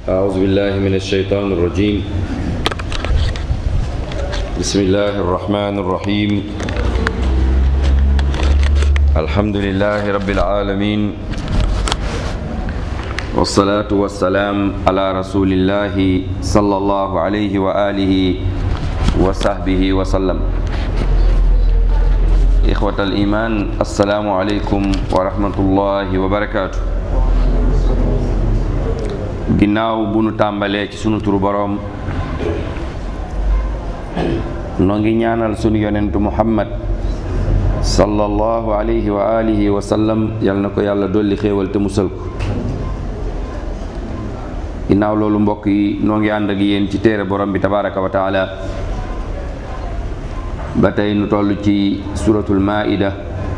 أعوذ بالله من الشيطان الرجيم بسم الله الرحمن الرحيم الحمد لله رب العالمين والصلاة والسلام على رسول الله صلى الله عليه وآله وصحبه وسلم إخوة الإيمان السلام عليكم ورحمة الله وبركاته ginnaaw bu nu tàmbalee ci sunu turu boroom noo ngi ñaanal sunu yonentu muhammad sallallahu alayhi wa alihi wa sallam yal na ko yàlla dolli xéewal te musal ko ginnaaw loolu mbokk yi noo ngi ànd ak yéen ci téere borom bi tabaraka wa taala ba tey nu toll ci suratul maida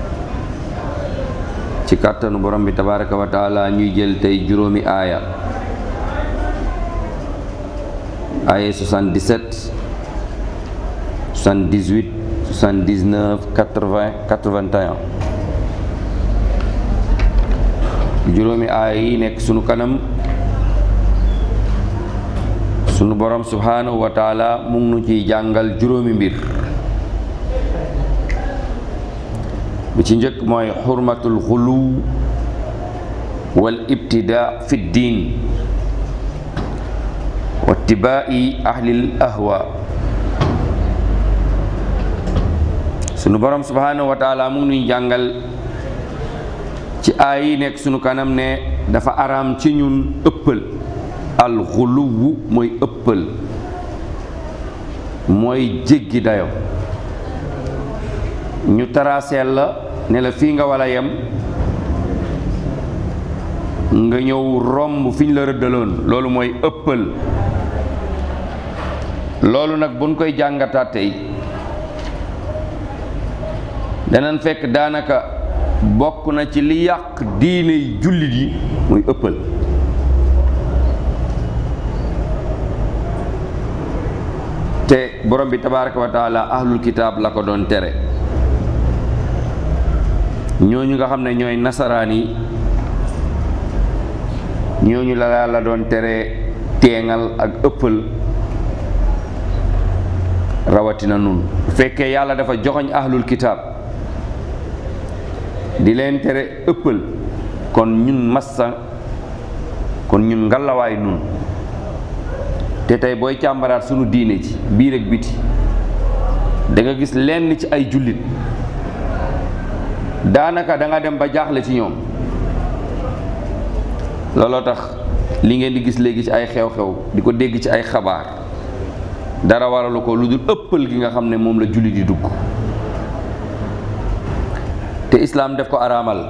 ci kàttanu borom bi tabaraka wa taala ñuy jël tey juróomi aaya aaya 77 78 79 80 81 juróomi aaya yi nekk sunu kanam sunu borom subhanahu wa taala mu ngi nu ciy jàngal juróomi mbir bi ci njëkk mooy xurmatul xuluw wal ibtidaa fi diin wa tibaa'i ahlil ahwa sunu borom subhanahu wa taala mu ngi nuy jàngal ci aay yi nekk sunu kanam ne dafa araam ci ñun ëppal al xuluwu mooy ëppal mooy jéggi dayo ñu taraseel la ne la fii nga wala yem nga ñëw romb fi ñu la rëddaloon loolu mooy ëppal loolu nag buñ koy jàngataat tey danañ fekk daanaka bokk na ci li yàq diine jullit yi muy ëppal te borom bi tabaraka wa taala ahlul kitaab la ko doon tere ñooñu nga xam ne ñooy nasaraan yi ñooñu la yàlla doon tere teengal ak ëppal rawatina nun bu fekkee yàlla dafa joxoñ ahlul kitaab di leen tere ëppal kon ñun massa kon ñun ngalawaay nun te tey booy càmbaraat sunu diine ci biir ak biti da nga gis lenn ci ay jullit daanaka da nga dem ba jaaxle ci ñoom looloo tax li ngeen di gis léegi ci ay xew-xew di ko dégg ci ay xabaar dara waralu ko lu dul ëppal gi nga xam ne moom la jullit di dugg te islaam def ko araamal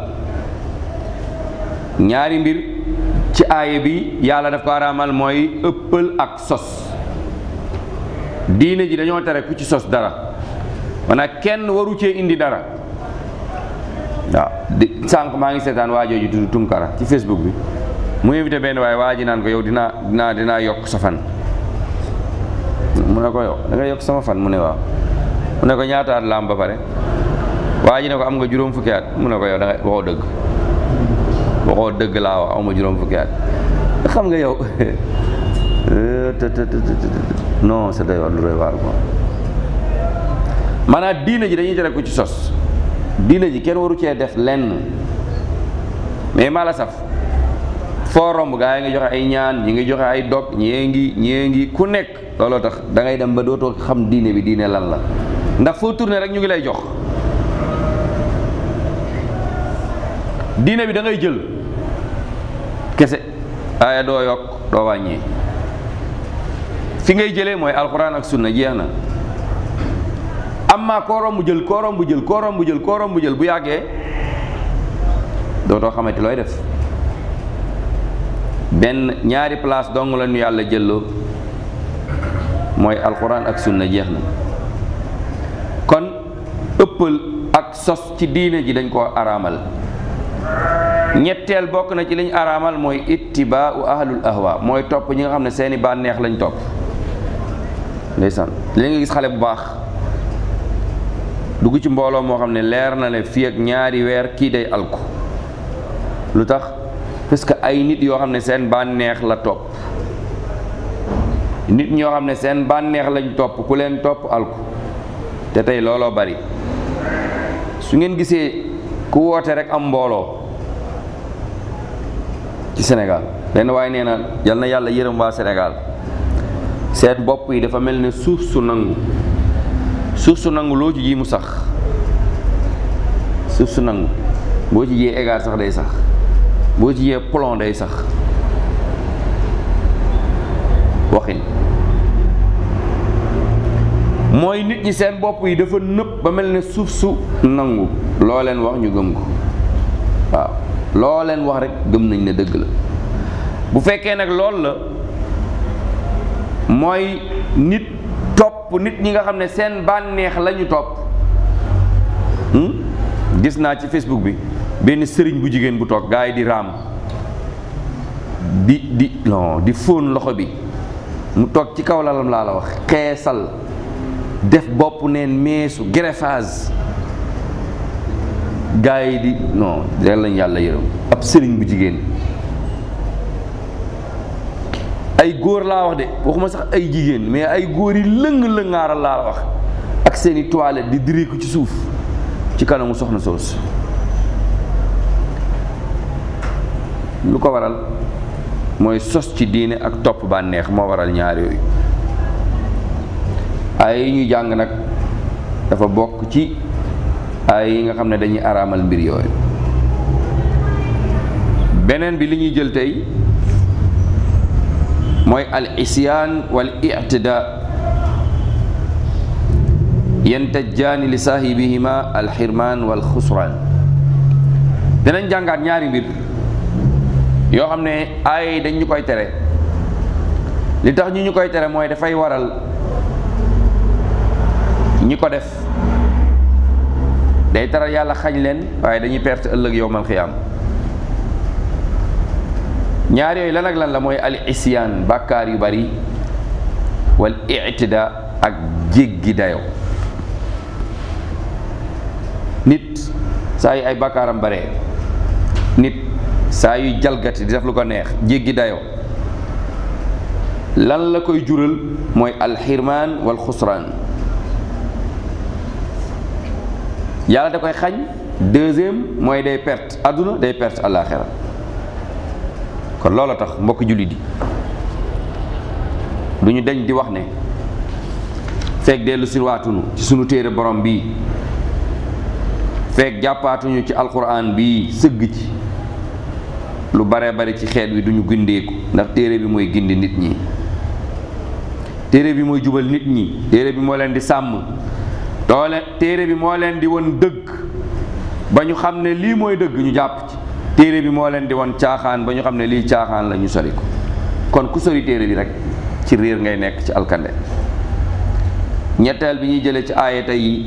ñaari mbir ci aaye bi yàlla def ko araamal mooy ëppal ak sos diine ji dañoo tere ku ci sos dara maanaam kenn waru cee indi dara waaw di sànq maa ngi seetaan waajooju tudd Tunkara ci Facebook bi mu invité benn waaye waa ji naan ko yow dinaa dinaa dinaa yokk sa fan mu ne ko yow da nga yokk sama fan mu ne waaw mu ne ko ñaata at la am ba pare waa ji ne ko am nga juróom fukki at mu ne ko yow da nga waxoo dëgg waxoo dëgg laa wax aw ma juróom fukki at xam nga yow non c'est doy war lu doy waar quoi maanaam diina ji dañuy tere ku ci sos diina ji kenn waru cee def lenn mais maa la saf foo romb gaa yi ngi joxe ay ñaan ñi ngi joxe ay dog ñee ngi ñee ngi ku nekk looloo tax da ngay dem ba dootoo xam diine bi diine lan la ndax foo tourné rek ñu ngi lay jox diine bi da ngay jël kese aaya doo yokk doo wàññee fi ngay jëlee mooy alxuraan ak sunna jeex na amma koo romb jël koo romb jël koo romb jël koo romb jël bu yàggee dootoo xamante looy def benn ñaari place dong la ñu yàlla jëlloo mooy alxuraan ak sunna jeex na kon ëppal ak sos ci diine ji dañ koo araamal ñetteel bokk na ci liñ araamal mooy ittibaau ahlul ahwa mooy topp ñi nga xam ne seeni bànneex lañ topp ndeysaan li nga gis xale bu baax dugg ci mbooloo moo xam ne leer na ne fii ak ñaari weer kii day alku lu tax parce que ay nit yoo xam ne seen bànneex la topp nit ñoo xam ne seen bànneex lañ topp ku leen topp alku te tey looloo bari su ngeen gisee ku woote rek am mbooloo ci Sénégal benn waaye nee na yal na yàlla yërëm waa Sénégal seen bopp yi dafa mel ne suuf su nangu suuf su nangu loo ci ji mu sax suuf su nangu boo ci jiyee égar sax day sax boo ci jiyee plomb day sax waxin mooy nit ñi seen bopp yi dafa nëb ba mel ne suuf su nangu loo leen wax ñu gëm ko waaw loo leen wax rek gëm nañ ne dëgg la bu fekkee nag lool la mooy nit topp nit ñi nga xam ne seen bànneex la ñu topp gis naa ci Facebook bi benn sëriñ bu jigéen bu toog gaa yi di raam di di non di fóon loxo bi mu toog ci kaw lalam laa la wax xeesal def bopp neen meesu greffage gaa yi di non rek lañ yàlla yërëm ab sëriñ bu jigéen ay góor laa wax de waxuma sax ay jigéen mais ay góor yi lëng-lëngaaral laa wax ak seeni toilette di diriku ci suuf ci kanamu soxna soos lu ko waral mooy sos ci diine ak topp bànneex moo waral ñaar yooyu ay yi ñu jàng nag dafa bokk ci ay yi nga xam ne dañuy araamal mbir yooyu beneen bi li ñuy jël tey mooy al isyaan wal ictida yantajjaani li saahibihima al xirmaan wal xusraan dinañ jàngaat ñaari mbir yoo xam ne ay dañ ñu koy tere li tax ñu ñu koy tere mooy dafay waral ñi ko def day taral yàlla xañ leen waaye dañuy perte ëllëg yowmal xiyaam ñaar yooyu lan ak lan la mooy al isyaan bàkkaar yu bari wal ictida ak jéggi dayo nit saa yu ay bàkkaaram bare nit saa yu jalgati di def lu ko neex jéggi dayo lan la koy jural mooy alxirmaan wal xusraan yàlla da koy xañ deuxième mooy day perte àdduna day perte àllaaxira kon loola tax mbokk jullit yi du ñu deñ di wax ne fekk dellu si waatunu ci sunu téere borom bii fekk jàppaatuñu ci alquran bii sëgg ci lu bare bari ci xeet wi duñu gindeeku ndax téere bi mooy gindi nit ñi téere bi mooy jubal nit ñi téere bi moo leen di sàmm doole téere bi moo leen di won dëgg ba ñu xam ne lii mooy dëgg ñu jàpp ci téere bi moo leen di won caaxaan ba ñu xam ne lii caaxaan la ñu sori ko kon ku sori téere bi rek ci réer ngay nekk ci alkande ñetteel bi ñuy jëlee ci aayata yi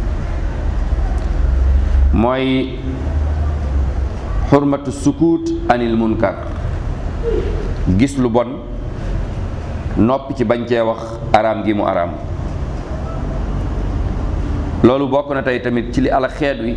mooy xurmatu sukut anil munkar gis lu bon noppi ci bañ cee wax araam gi mu araam loolu bokk na tey tamit ci li ala xeet wi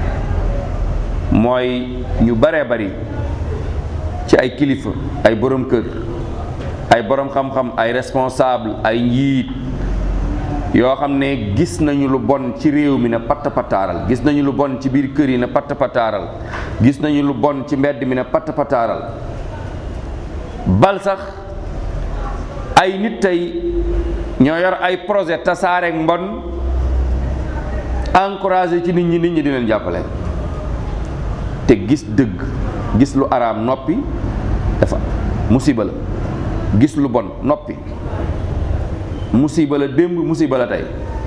mooy ñu baree bari ci ay kilifa ay borom kër ay borom xam-xam ay responsable ay njiit yoo xam ne gis nañu lu bon ci réew mi ne patt pataaral gis nañu lu bon ci biir kër yi ne patt pataaral gis nañu lu bon ci mbedd mi ne patt pataaral bal sax ay nit tey ñoo yor ay projet tasaare mbon encouragé ci nit ñi nit ñi di leen jàppale te gis dëgg gis lu araam noppi dafa musiba la gis lu bon noppi musiba la démb musiba la tey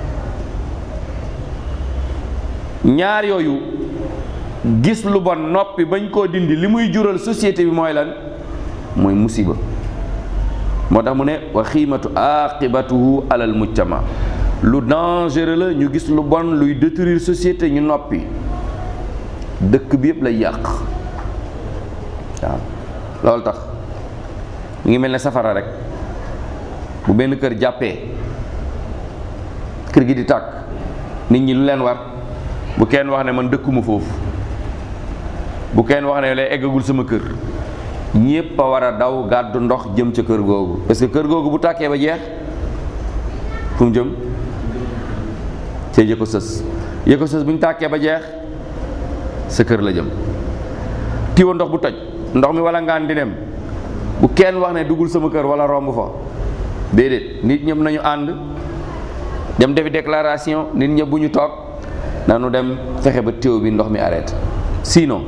ñaar yooyu gis lu bon noppi bañ koo dindi li muy jural société bi mooy lan mooy musiba moo tax mu ne wa xiimatu aqibatuhu alal mujtama lu dangereux la ñu gis lu bon luy détruire société ñu noppi dëkk bi yëpp lay yàq waaw loolu tax mu ngi mel ne safara rek bu benn kër jàppee kër gi di tàkk nit ñi lu leen war bu kenn wax ne man dëkkuma foofu bu kenn wax ne lay eggagul sama kër ñépp a war a daw gàddu ndox jëm ca kër googu parce que kër googu bu tàkkee ba jeex fu mu jëm ca yëko sës yëko sës bu ñu tàkkee ba jeex sa kër la jëm tiwo ndox bu toj ndox mi wala ngaan di dem bu kenn wax ne duggul sama kër wala romb fa déedéet nit ñëpp nañu ànd dem defi déclaration nit ñëpp bu ñu toog nanu dem fexe ba tiwo bi ndox mi arrêté sinon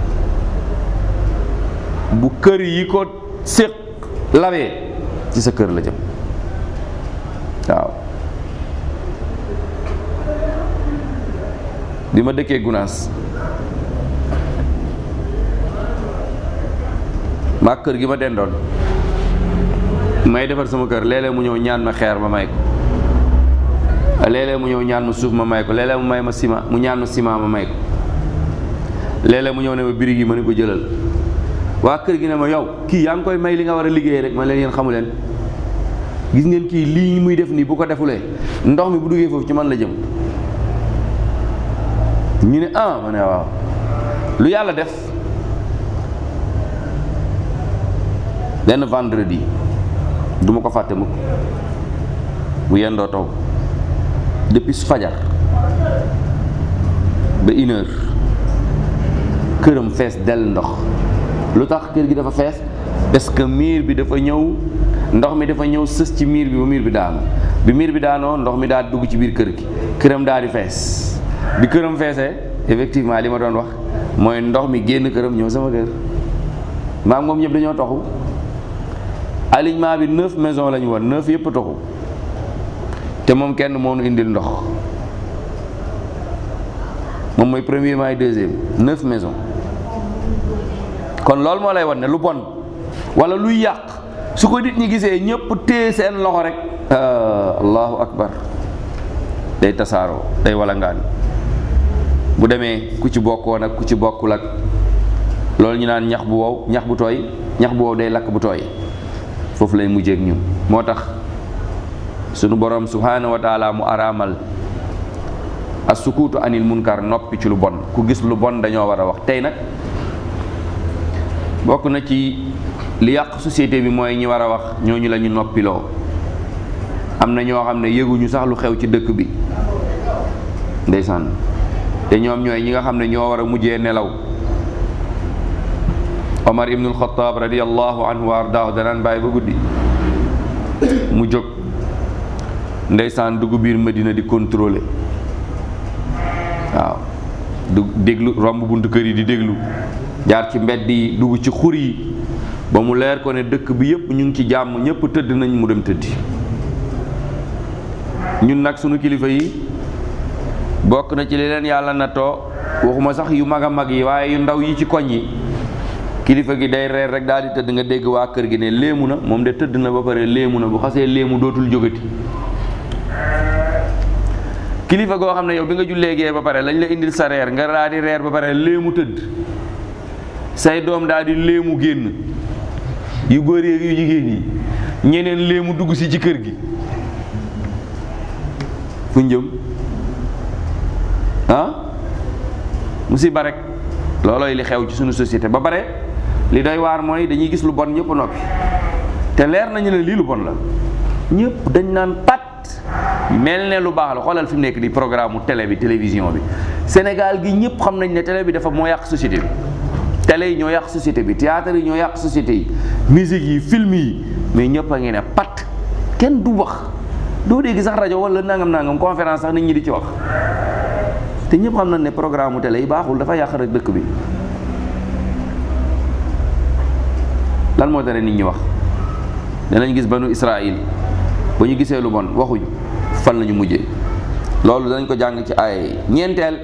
bu kër yi ko séq lawee ci sa kër la jëm waaw bi ma dëkkee Gunaas maa kër gi ma dendoon may defar sama kër léeg-léeg mu ñëw ñaan ma xeer ma may ko léeg-léeg mu ñëw ñaan ma suuf ma may ko léeg-léeg mu may ma ciment mu ñaan ma ciment ma may ko léeg-léeg mu ñëw ne ma birig yi ma ne ko jëlal waa kër gi ne ma yow kii yaa ngi koy may li nga war a liggéey rek ma leen yéen xamu leen gis ngeen kii lii muy def nii bu ko defulee ndox mi bu duggee foofu ci man la jëm ñu ne ah ma ne waaw lu yàlla def benn vendredi du ma ko fàtte mukk bu yendoo taw depuis fajar ba une heure këram fees dell ndox lu tax kër gi dafa fees parce que miir bi dafa ñëw ndox mi dafa ñëw sës ci miir bi ba miir bi daanu bi miir bi daanoo ndox mi daal dugg ci biir kër gi këram daal di fees bi këram feesee effectivement li ma doon wax mooy ndox mi génn këram ñëw sama kër maam moom ñëpp dañoo toxu alignement bi neuf maison la ñu woon neuf yëpp toxu te moom kenn moo nu indil ndox moom mooy premier maay deuxième neuf maison kon loolu moo lay wan ne lu bon wala luy yàq su ko nit ñi gisee ñëpp téye seen loxo rek allahu akbar day tasaaroo day walangaan bu demee ku ci bokkoon ak ku ci bokkul ak loolu ñu naan ñax bu wow ñax bu tooy ñax bu wow day lakk bu tooy foofu lay mujjeek ñun moo tax sunu borom subhanahu wa taala mu araamal as sukuutu anil munkar noppi ci lu bon ku gis lu bon dañoo war a wax tey nag bokk na ci li yàq société bi mooy ñi war a wax ñooñu la ñu noppiloo am na ñoo xam ne yëguñu sax lu xew ci dëkk bi ndeysaan te ñoom ñooy ñi nga xam ne ñoo war a mujjee nelaw Omar ibnul Xataab radiyallahu anhu wa ardaahu danaan bàyyi ba guddi mu jóg ndeysaan dugg biir Medina di contrôler waaw du déglu romb buntu kër yi di déglu jaar ci mbedd yi dugg ci xur yi ba mu leer ko ne dëkk bi yëpp ñu ngi ci jàmm ñëpp tëdd nañ mu dem tëddi ñun nag sunu kilifa yi bokk na ci li leen yàlla nattoo waxuma sax yu mag a mag yi waaye yu ndaw yi ci koñ yi kilifa gi day reer rek daal di tëdd nga dégg waa kër gi ne léemu na moom de tëdd na ba pare léemu na bu xasee léemu dootul jógati kilifa goo xam ne yow bi nga jullee gee ba pare lañ la indil sa reer nga daal di reer ba pare léemu tëdd say doom daal di léemu génn yu góor yeeg yu jigéen yi ñeneen léemu dugg si ci kër gi fu njëm ah musiba rek loolooy li xew ci suñu société ba pare li doy waar mooy dañuy gis lu bon ñëpp noppi te leer nañu ne lii lu bon la ñëpp dañ naan pat mel ne lu baax la xoolal fi mu nekk di programme mu télé bi télévision bi Sénégal gi ñëpp xam nañ ne télé bi dafa moo yàq société bi télé yi ñoo yàq société bi théâtre yi ñoo yàq société yi musique yi film yi mais ñëpp a ngi ne pat kenn du wax doo dégg sax rajo wala nangam nangam conférence sax nit ñi di ci wax te ñëpp xam nañ ne programme mu télé yi baaxul dafa yàq rek dëkk bi lan moo tere nit ñi wax danañ gis banu Israël ba ñu gisee lu bon waxuñu fan lañu mujjee loolu danañ ko jàng ci ay ñeenteel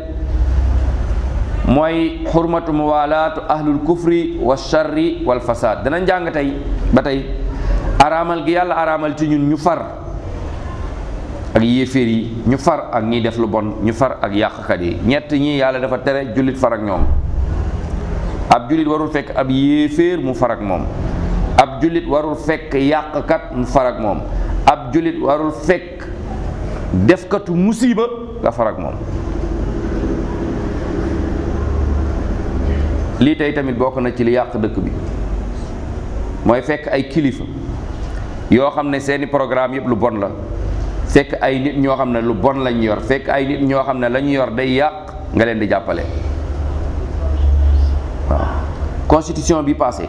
mooy xurmatu muwalaatu ahlul kufri wa sharri wal fasad danañ jàng tey ba tey araamal gi yàlla araamal ci ñun ñu far ak yéeféer yi ñu far ak ñiy def lu bon ñu far ak yàqkat yi ñett ñi yàlla dafa tere jullit far ak ñoom ab jullit warul fekk ab yéeféer mu far ak moom ab jullit warul fekk yàqkat mu far ak moom ab jullit warul fekk defkatu musiba nga far ak moom lii tey tamit bokk na ci li yàq dëkk bi mooy fekk ay kilifa yoo xam ne seeni programme yëpp lu bon la fekk ay nit ñoo xam ne lu bon lañ yor fekk ay nit ñoo xam ne la ñu yor day yàq nga leen di jàppale waaw constitution bi passé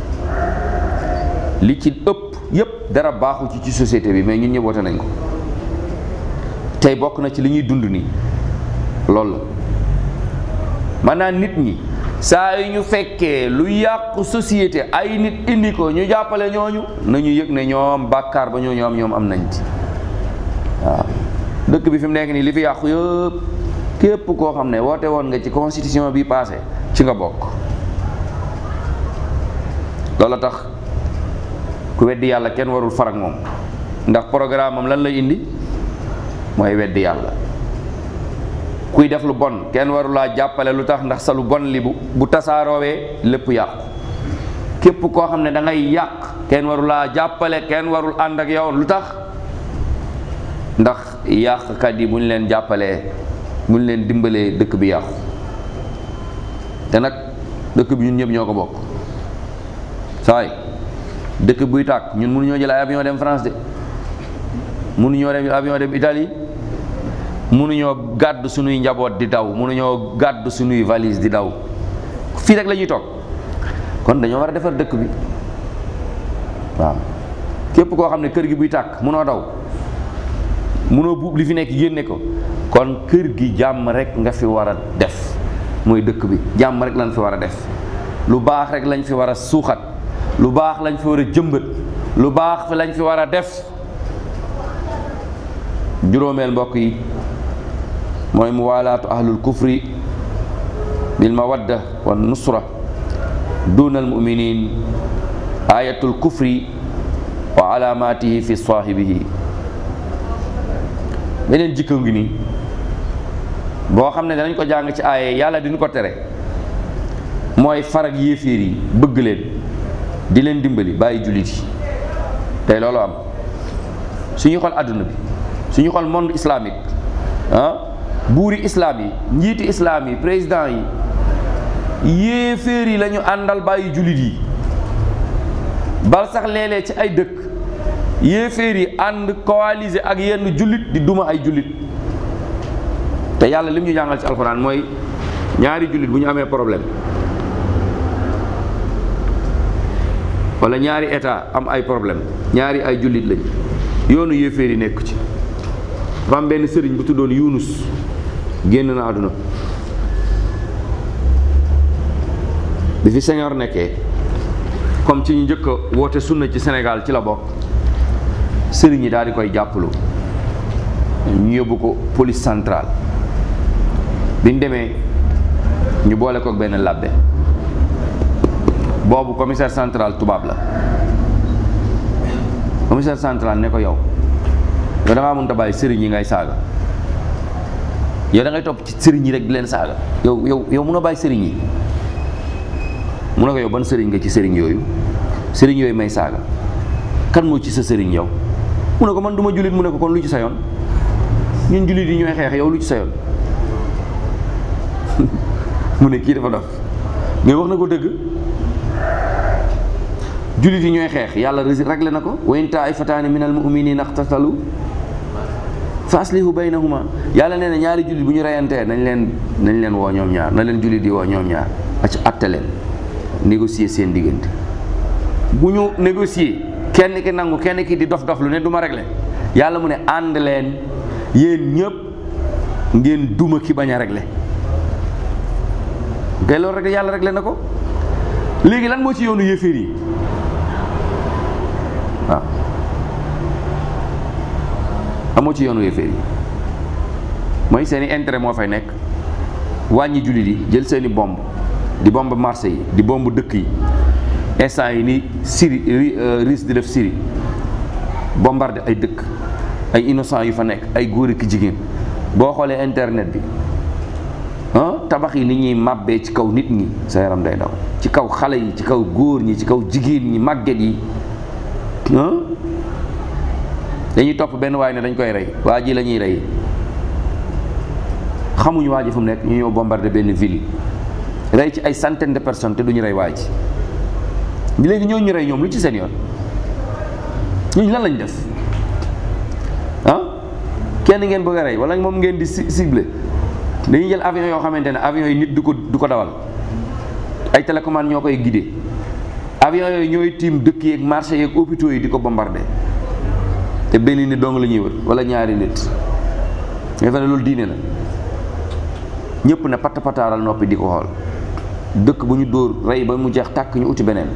li ci ëpp yëpp dara baaxu ci ci société bi mais ñun ñëpp wote nañ ko tey bokk na ci li ñuy dund nii loolu la maanaam nit ñi saa yu ñu fekkee lu yàqu société ay nit indi ko ñu jàppale ñooñu nañu yëg ne ñoom bàkkaar ba ñoo ñoom ñoom am nañ ci waaw dëkk bi fi mu nekk nii li fi yàqu yëpp képp koo xam ne woote woon nga ci constitution bi passé ci nga bokk loolu tax ku weddi yàlla kenn warul farak moom ndax programme am lan lay indi mooy weddi yàlla kuy def lu bon kenn warulaa jàppale lu tax ndax sa lu bon li bu bu tasaaroowee lépp yàqu képp koo xam ne da ngay yàq kenn warulaa jàppale kenn warul ànd ak yow lu tax ndax yàqkat yi bu ñu leen jàppalee bu ñu leen dimbalee dëkk bi yàqu te nag dëkk bi ñun ñëpp ñoo ko bokk saay dëkk buy tàkk ñun mënuñoo jël ay avion dem France de mënuñoo dem avion dem Italie mënuñoo gàddu suñuy njaboot di daw mënuñoo gàddu suñuy valise di daw fii rek la ñuy toog kon dañoo war a defar dëkk bi waaw képp koo xam ne kër gi buy tàkk mënoo daw mënoo buub li fi nekk génne ko kon kër gi jàmm rek nga fi war a def mooy dëkk bi jàmm rek lañ fi war a def lu baax rek lañ fi war a suuxat lu baax lañ fi war a jëmbat lu baax lañ fi war a def juróomeel mbokk yi mooy muwaalaatu ahlul kufri bil mawadda wa nusra duna al muminin ayatul kufri wa alaamatihi fi saahibihi beneen jikko ngi nii boo xam ne danañ ko jàng ci aaye yàlla diñu ko tere mooy farag yéeféer yi bëgg leen di leen dimbali bàyyi jullit yi tey loolu am suñu xool àdduna bi suñu xool monde islamique ah buuri islam yi njiiti islam yi président yi yéeféer yi la ñu àndal bàyyi jullit yi bal sax léeg-léeg ci ay dëkk yéeféer yi ànd coalisé ak yenn jullit di duma ay jullit te yàlla lim ñu jàngal ci alxuraan mooy ñaari jullit bu ñu amee problème wala ñaari état am ay problème ñaari ay jullit lañ yoonu yéeféer yi nekk ci dafa am benn sëriñ bu tuddoon Yunus génn na àdduna bi fi Senghor nekkee comme ci ñu njëkk a woote sunna ci Sénégal ci la bokk sëriñ yi daal di koy jàppalu ñu yóbbu ko police centrale bi ñu demee ñu boole ko benn labbe boobu commissaire central tubaab la commissaire central ne ko yow yow da ngaa mënut a bàyyi sëriñ yi ngay saaga yow da ngay topp ci sëriñ yi rek di leen saaga yow yow yow mun a bàyyi sëriñ yi mu ne ko yow ban sëriñ nga ci sëriñ yooyu sëriñ yooyu may saaga kan moo ci sa sëriñ yow mu ne ko man du ma jullit mu ne ko kon lu ci sa yoon ñun jullit yi ñooy xeex yow lu ci sa yoon mu ne kii dafa dof mais wax na ko dëgg jullit yi ñooy xeex yàlla réglé na ko wa in taifataani min al muminina aqtatalu fa aslihu baynahuma yàlla nee na ñaari jullit bu ñu reyantee nañ leen nañ leen woo ñoom ñaar na leen jullit yi woo ñoom ñaar ac atte leen négocier seen diggante bu ñu négocier kenn ki nangu kenn ki di dof dof lu ne du ma réglé yàlla mu ne ànd leen yéen ñëpp ngeen duma ki bañ a réglé kay loolu rek yàlla réglé na ko léegi lan moo ci yoonu yéeféer yi waaw amoo ci yoonu yéeféer yi mooy seeni intérêt moo fay nekk wàññi jullit yi jël seeni bomb di bomb marché yi di bomb dëkk yi instant yi ni Syrie risque di def Syrie bombardé ay dëkk ay innocent yu fa nekk ay góor ak jigéen boo xoolee internet bi ah tabax yi ni ñuy màbbee ci kaw nit ñi sa yaram day daw ci kaw xale yi ci kaw góor ñi ci kaw jigéen ñi màgget yi ah dañuy topp benn waay ne dañ koy rey waa ji la ñuy rey xamuñu waa ji fu mu nekk ñu ñëw bombardé benn ville rey ci ay centaine de personnes te duñu rey waa ji léegi ñooñu ñu rey ñoom lu ci seen yoon ñooñu lan lañ def ah kenn ngeen bëgg a rey wala moom ngeen di ciblé dañuy jël avion yoo xamante ne avion yi nit du ko du ko dawal ay télécommande ñoo koy guidé avion yooyu ñooy tiim dëkk yeeg marché yeeg hôpitaux yi di ko bombardé te benn nit dong la ñuy wër wala ñaari nit nga fa ne loolu diine la ñëpp ne patt pataaral noppi di ko xool dëkk bu ñu dóor rey ba mu jeex tàkk ñu uti beneen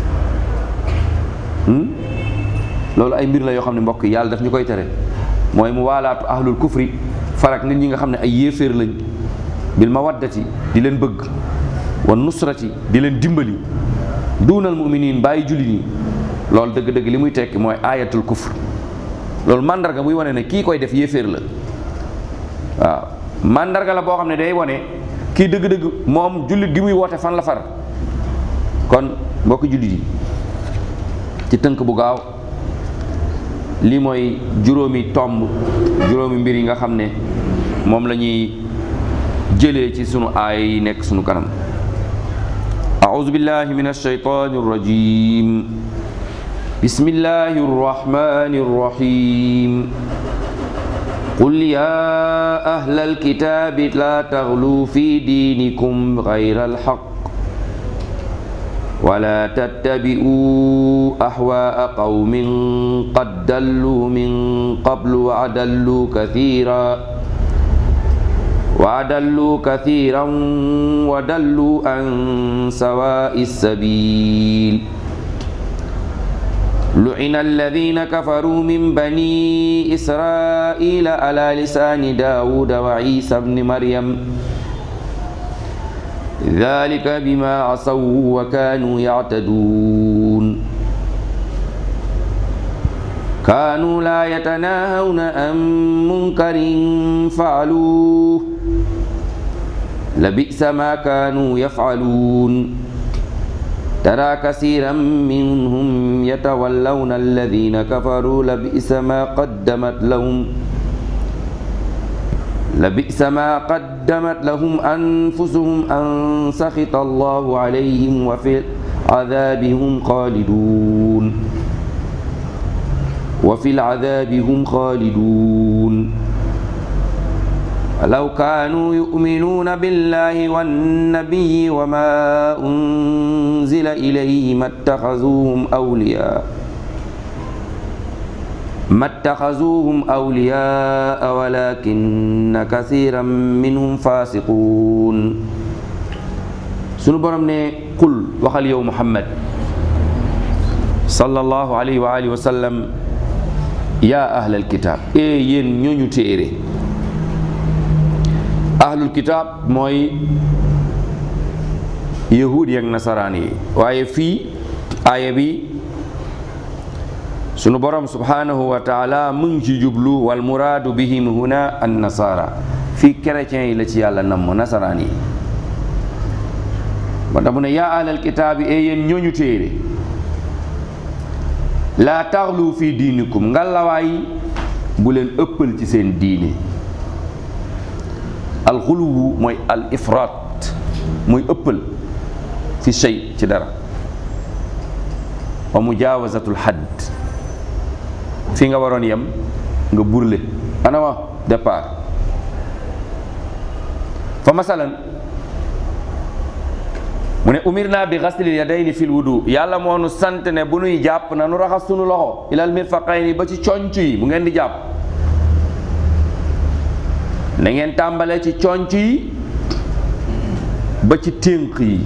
loolu ay mbir la yoo xam ne mbokk yàlla daf ñu koy tere mooy mu waalaatu ahlul kufri farak nit ñi nga xam ne ay yéeféer lañ bil mawaddati di leen bëgg wa nusrati di leen dimbali duunal muminin bàyyi julli nii loolu dëgg-dëgg li muy tekki mooy ayatul kufr loolu mandarga buy wane ne kii koy def yéeféer la waaw mandarga la boo xam ne day wane kii dëgg-dëgg moom jullit gi muy woote fan la far kon mbokk jullit yi ci tënk bu gaaw lii mooy juróomi tomb juróomi mbir yi nga xam ne moom la ñuy jëlee ci sunu aaya yi nekk sunu kanam أعوذ بالله من الشيطان الرجيم بسم الله الرحمن الرحيم قل يا أهل الكتاب لا تغلوا في دينكم غير الحق ولا تتبعوا أهواء قوم قد دلوا من قبل وأدلوا كثيرا وأدلوا كثيرا ودلوا عن سواء السبيل لعن الذين كفروا من بني إسرائيل على لسان داود وعيسى بن مريم ذلك بما عصوا وكانوا يعتدون كانوا لا يتناهون عن منكر فعلوه لبئس ما كانوا يفعلون ترى كثيرا منهم يتولون الذين كفروا لبئس ما قدمت لهم لبئس ما قدمت لهم أنفسهم أن سخط الله عليهم وفي العذاب هم خالدون وفي العذاب هم خالدون لو كانوا يؤمنون بالله والنبي وما أنزل إليه ما اتخذوهم أولياء ما اتخذوهم أولياء ولكن كثيرا منهم فاسقون sunu borom ne qul waxal yow Muhammad sallallahu alayhi wa alihi wa sallam yaa ahlal kitaab ee yéen ñooñu téere ahlul kitaab mooy yahuud yi ak nasaraan yi waaye fii aaya bi sunu borom subhanahu wa taala mu ngi ci jublu wal muraadu bihim huna an nasara fii chrétiens yi la ci yàlla namm nasaraan yi ba tax mu ne yaa ahlal kitaabi ee yéen ñooñu téere laa taxlu fii diinikum ngalawaay bu leen ëppal ci seen diine alxuluwu mooy al ifraat muy ëppal fi shay ci dara wa mujaawazatul xadd fi nga waroon yem nga burle ana ma départ fa masalan mu ne umir naa bi xaslil yadayni fil wudu yàlla moo nu sant ne bu nuy jàpp na nu raxas sunu loxo ilal mirfaqayni ba ci conc yi bu ngeen di jàpp na ngeen tàmbale ci conc yi ba ci ténk yi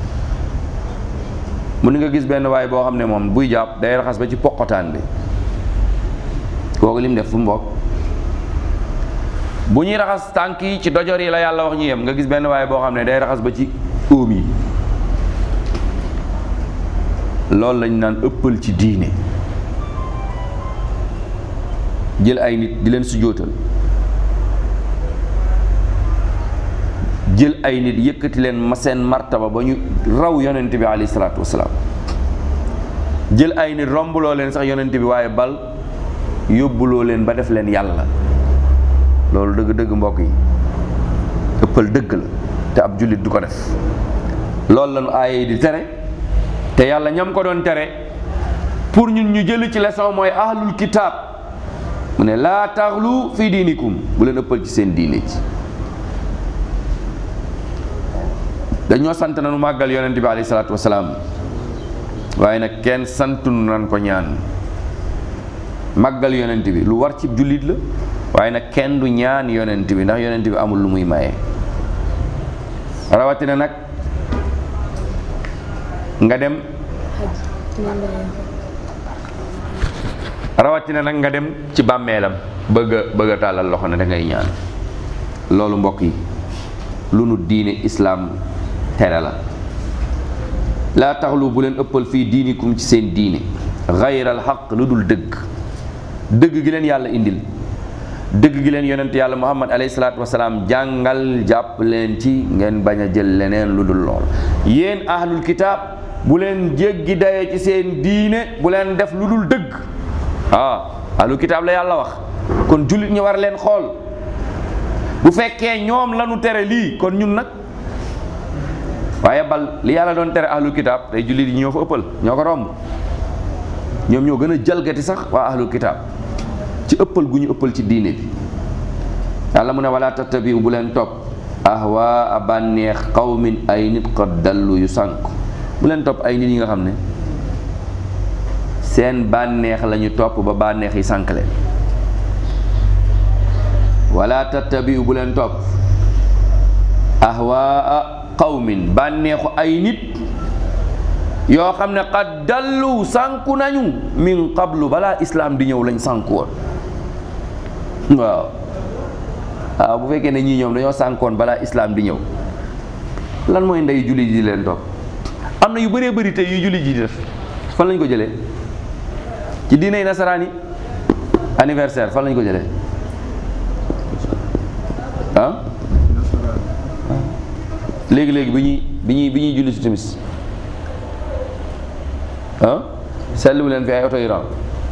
mu ni nga gis benn waay boo xam ne moom buy jàpp day raxas ba ci poqotaan bi kooku lim def fu mbokk bu ñuy raxas tànk yi ci dojor yi la yàlla wax ñu yem nga gis benn waay boo xam ne day raxas ba ci óom yi loolu lañ naan ëppal ci diine jël ay nit di leen sujjóotal jël ay nit yëkkati leen ma seen martaba ba ñu raw yonent bi alayhi salaatu wasalaam jël ay nit rombuloo leen sax yonent bi waaye bal yóbbuloo leen ba def leen yàlla loolu dëgg-dëgg mbokk yi ëppal dëgg la te ab jullit du ko def loolu lañu aaye yi di tere te te yàlla ñam ko doon tere pour ñun ñu jël ci leçon mooy ahlul kitaab mu ne laa taxlu fii diinikum bu leen ëppal ci seen diine ci dañoo sant nanu màggal yonent bi alayhi salaatu wasalaam waaye nag kenn santunu nan ko ñaan màggal yonent bi lu war ci jullit la waaye nag kenn du ñaan yonent bi ndax yonent bi amul lu muy maye rawatina nag nga dem rawatina nag nga dem ci bàmmeelam bëgg a bëgg a tàllal loxo ne da ngay ñaan loolu mbokk yi lu nu diine islaam tere la laa taxlu bu leen ëppal fii diinikum ci seen diine xayral xaq lu dul dëgg dëgg gi leen yàlla indil dëgg gi leen yonent yàlla muhammad alayhi salaatu wasalaam jàngal jàpp leen ci ngeen bañ a jël leneen lu dul lool yéen ahlul kitaab bu leen jéggi daye ci seen diine bu leen def lu dul dëgg ah ahlul kitaab la yàlla wax kon jullit ñi war leen xool bu fekkee ñoom lañu tere lii kon ñun nag waaye bal li yàlla doon tere ahlul kitaab tey jullit yi ñoo fa ëppal ñoo ko romb ñoom ñoo gën a jalgati sax waa ahlul kitaab ci ëppal gu ñu ëppal ci diine bi yàlla mu ne wala tattabiu bu leen topp ahwaa a bànneex qawmin ay nit qad dallu yu sànk bu leen topp ay nit yi nga xam ne seen bànneex la ñu topp ba bànneex yi sànk leen wala tattabiu bu leen topp ahwaa qawmin bànneexu ay nit yoo xam ne qad dallu sànku nañu min qablu balaa islaam di ñëw lañ sànku woon waaw waaw bu fekkee ne ñii ñoom dañoo sànkoon balaa islaam di ñëw lan mooy ndey julli ji di leen topp am na yu bëree bëri te yu julli ji di def fan lañ ko jëlee ci diiney nasaraan yi anniversaire fan lañ ko jëlee ah léegi-léegi bi ñuy bi ñuy bi ñuy julli si timis ah seetlu leen fi ay oto yu raw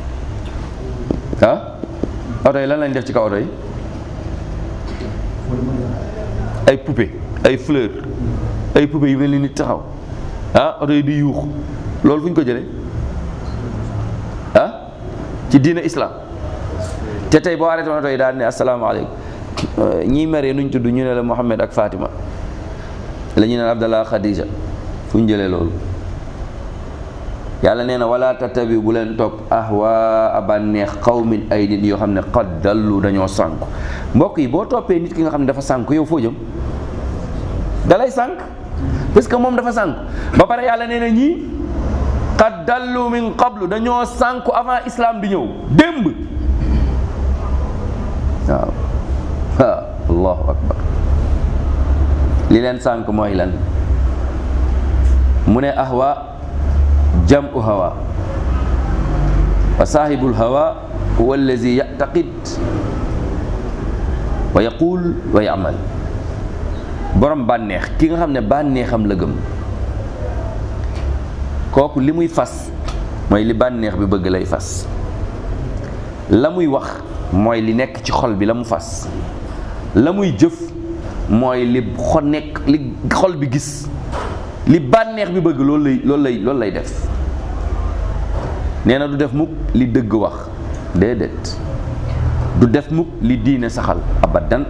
ah oto yi lan lañ def ci kaw oto yi ay poupée ay fleur ay poupée yu mel ni nit taxaw ah oto yi di yuux loolu fu ñu ko jëlee ah ci diina islam te tey boo arrêté oto yi daal ne asalaamaaleykum ñii meree nuñ tudd ñu ne la Mohammed ak Fatima la ñu naan Abdallah Khadija fu ñu jëlee loolu yàlla nee na wala tattabi bu leen topp ahwaa a bànneex qawmin ay nit yoo xam ne qad dallu dañoo sànku mbokk yi boo toppee nit ki nga xam ne dafa sànku yow foo jëm dalay sànk parce que moom dafa sànku ba pare yàlla nee na ñii qad dallu min qablu dañoo sànku avant islam di ñëw démb waaw waaw allahu akbar li leen sànk mooy lan mu ne ahwa jamu hawa wa saahibul hawa huwa allazi yactaqid wa yaqul wa yamal borom bànneex ki nga xam ne bànneexam la gëm kooku li muy fas mooy li bànneex bi bëgg lay fas la muy wax mooy li nekk ci xol bi la mu fas la muy jëf mooy li xol nekk li xol bi gis li bànneex bi bëgg loolu lay loolu lay loolu lay def nee na du def mukk li dëgg wax déedéet du def mukk li diine saxal abadan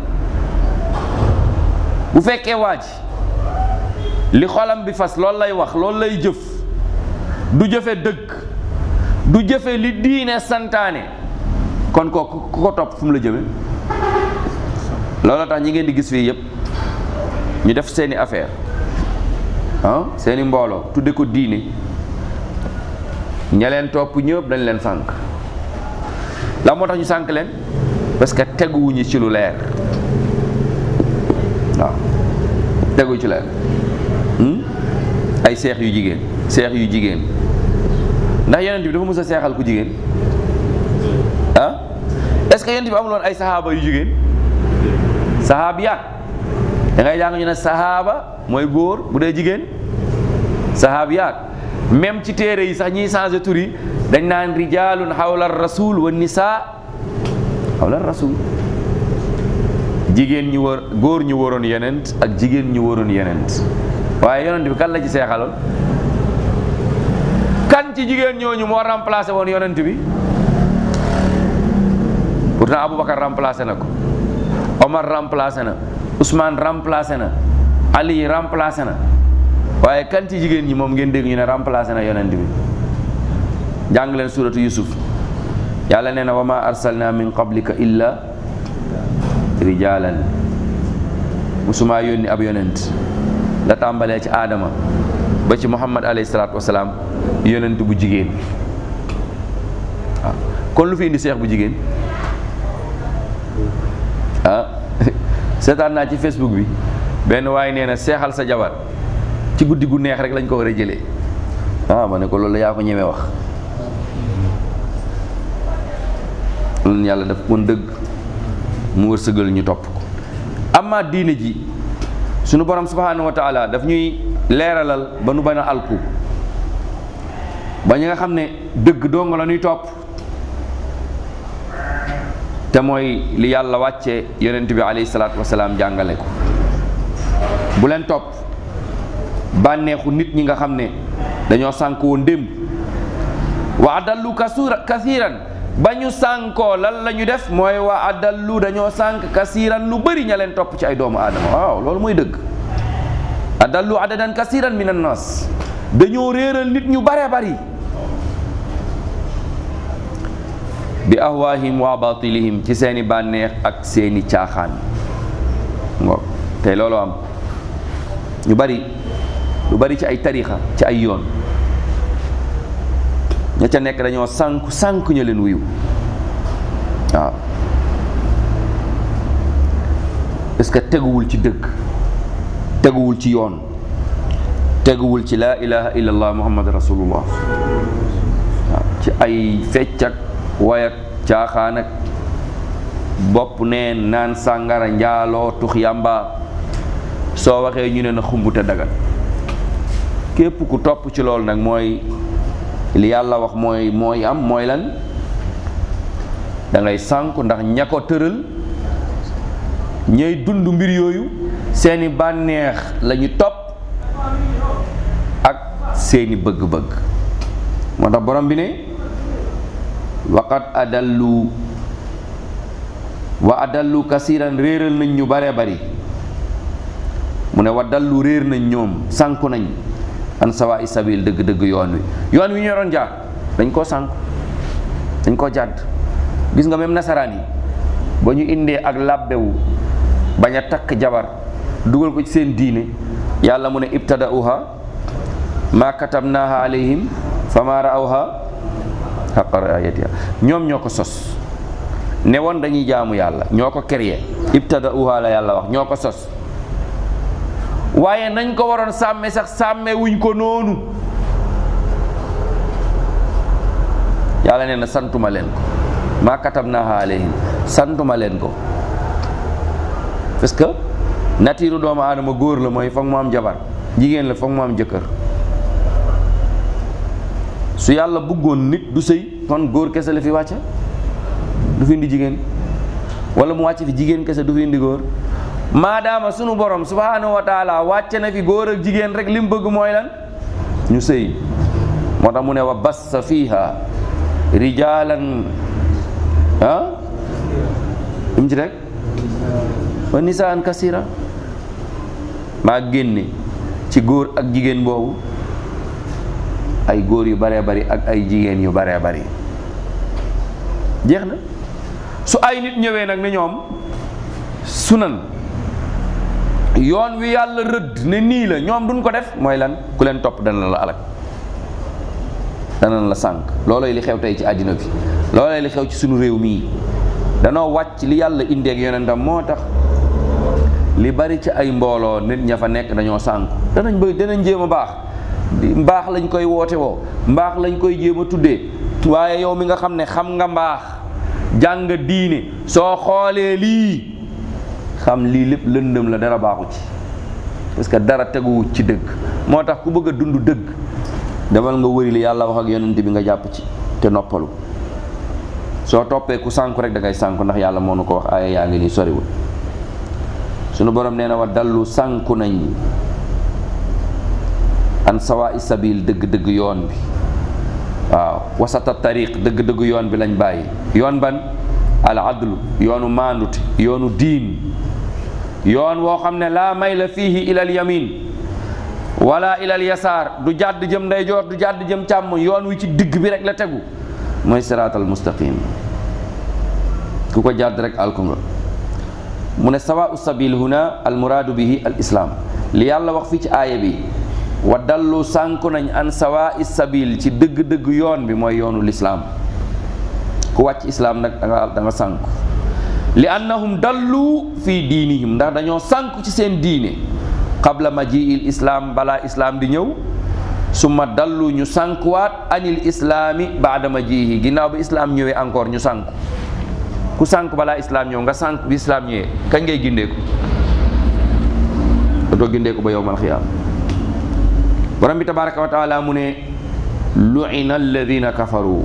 bu fekkee waa ji li xolam bi fas loolu lay wax loolu lay jëf du jëfe dëgg du jëfe li diine santaane kon ko ku ko topp fu mu la jëme loolu tax ñi ngeen di gis fii yépp ñu def seeni affaire ah seeni mbooloo tudde ko diine ña leen topp ñëpp dañ leen sànk la moo tax ñu sànk leen parce que teguwuñu ci lu leer waaw tegu ci leer ay seex yu jigéen seex yu jigéen ndax yonent bi dafa mës a seexal ku jigéen ah est-ce que yonent bi amuloon ay saxaaba yu jigéen saxaabiyaat da ngay jàng ñu ne saxaaba mooy góor bu dee jigéen saxaabiyaat même ci téere yi sax ñiy changé tur yi dañ naan rijaalun xawla rasul wa nisaa xawla rasul jigéen ñi wër góor ñu waroon yenent ak jigéen ñu waroon yenent waaye yonent bi kan la ci seexaloon ci jigéen ñooñu moo remplacé woon yonent bi pourtant Aboubacar remplacé na ko Omar remplacé na Ousmane remplacé na Ali remplacé na waaye kan ci jigéen ñi moom ngeen dégg ñu ne remplacé na yonent bi jàng leen suratu Yusuf yàlla nee na wa ma arsalna min qablika illa rijalan musuma yónni ab yonent la tàmbalee ci aadama ba ci muhammad alayhi salaatu wasalaam yonent bu jigéen waaw kon lu fi indi seex bu jigéen ah seetaan naa ci facebook bi benn waaye nee na seexal sa jabar ci guddi gu neex rek lañ ko war a jëlee ah ma ne ko loolu yaa ko ñemee wax loolu yàlla daf mën dëgg mu wërsëgal ñu topp ko amma diine ji sunu borom subhanahu wa taala daf ñuy leeralal ba nu bañ a alku ba ñi nga xam ne dëgg dong la ñuy topp te mooy li yàlla wàcce yonent bi alayhi salaatu wasalaam jàngale ko bu leen topp bànneexu nit ñi nga xam ne dañoo sànk woon démb wa adallu kasura kasiran ba ñu sànkoo lan la ñu def mooy wa adallu dañoo sànk kasiran lu bëri ña leen topp ci ay doomu aadama waaw loolu mooy dëgg adallu adadan kasiran min annas dañoo réeral nit ñu bare bari bi ahwaahim wa batilihim ci seeni bànneex ak seeni caaxaan ngo tey loolu am ñu bari lu bari ci ay tarixa ci ay yoon ña ca nekk dañoo sànku sànku ña leen wuyu waaw est-ce que teguwul ci dëgg teguwul ci yoon teguwul ci laa ilaha illallah muhammad rasulullah waaw ci ay fecc ak way ak caaxaan ak bopp neen naan sàngara njaaloo tux yàmba soo waxee ñu ne na xumbute dagal képp ku topp ci loolu nag mooy li yàlla wax mooy mooy am mooy lan da ngay sànku ndax ña ko tëral ñay dund mbir yooyu seeni bànneex la ñu topp ak seeni bëgg-bëgg moo tax borom bi ne waqad adallu wa adallu kasiran réeral nañ ñu bare bari mu ne wa dallu réer nañ ñoom sànku nañ an sawa i sabil dëgg-dëgg yoon wi yoon wi ñu doon jaar dañ koo sànku dañ koo jàdd gis nga même nasaraan yi ba ñu indee ak làbbewu bañ a takk jabar dugal ko ci seen diine yàlla mu ne ibtada'uha ma katabnaha alayhim fa ma ra'awha haqqa ri'ayatiha ñoom ñoo ko sos ne woon dañuy jaamu yàlla ñoo ko créé ibtada'uha la yàlla wax ñoo ko sos waaye nañ ko waroon sàmme sax sàmme wuñ ko noonu yàlla nee na santuma leen ko maa katabnaha alayhim santuma leen ko parce que natiiru doomu aadama góor la mooy foog mu am jabar jigéen la foog mu am jëkkër su yàlla bëggoon nit du sëy kon góor kese la fi wàcce du fi indi jigéen wala mu wàcc fi jigéen kese du fi indi góor maadaama sunu borom subhanahu wa taala wàcce na fi góor ak jigéen rek li mu bëgg mooy lan ñu sëy moo tax mu ne wa bassa fiha rijalan ah lu mu ci rek wa nisaan kasira maa génne ci góor ak jigéen boobu ay góor yu baree bari ak ay jigéen yu baree bari jeex na su ay nit ñëwee nag ne ñoom sunan yoon wi yàlla rëdd ne nii la ñoom duñ ko def mooy lan ku leen topp dana la alak dana la sànq loolooy li xew tey ci àddina bi loolooy li xew ci sunu réew mii danoo wàcc li yàlla indeeg yonentam moo tax li bari ci ay mbooloo nit ña fa nekk dañoo sànku danañ bëgg danañ jéem a baax mbaax lañ koy woote woo mbaax lañ koy jéem a tuddee waaye yow mi nga xam ne xam nga mbaax jàng diine soo xoolee lii xam lii lépp lëndëm la dara baaxu ci parce que dara teguwut ci dëgg moo tax ku bëgg a dund dëgg demal nga wëri li yàlla wax ak yonent bi nga jàpp ci te noppalu soo toppee ku sànku rek da ngay sànku ndax yàlla moo nu ko wax aaya yaa ngi nii soriwul sunu borom nee na wa dallu sànku nañ an sawa i sabil dëgg-dëgg yoon bi waaw wasata tariq dëgg-dëgg yoon bi lañ bàyyi yoon ban al adlu yoonu maandute yoonu diin yoon woo xam ne laa may la fiihi ilal yamin wala ilal yasaar du jàdd jëm ndeyjoor du jàdd jëm càmm yoon wi ci digg bi rek la tegu mooy siraatal mustaqim ku ko jàdd rek alku nga mu ne sawa sabil huna al muraadu bihi al islaam li yàlla wax fii ci aaya bi wa dallu sànku nañ an sawa sabil ci dëgg-dëgg yoon bi mooy yoonu lislaam ku wàcc islaam nag danga da nga sànku li annahum dallu fii diinihim ndax dañoo sànku ci seen diine qabla majiil islaam balaa islaam di ñëw summa dallu ñu sànkuwaat anil islaami baada majiihi ginnaaw bi islaam ñëwee encore ñu sànku ku sànku balaa islaam ñëw nga sànku bi islaam ñëwee kañ ngay gindeeku doo gindeeku ba yowmal xiyaam borom bi tabaraka wa taala mu ne lu'ina alladina kafaru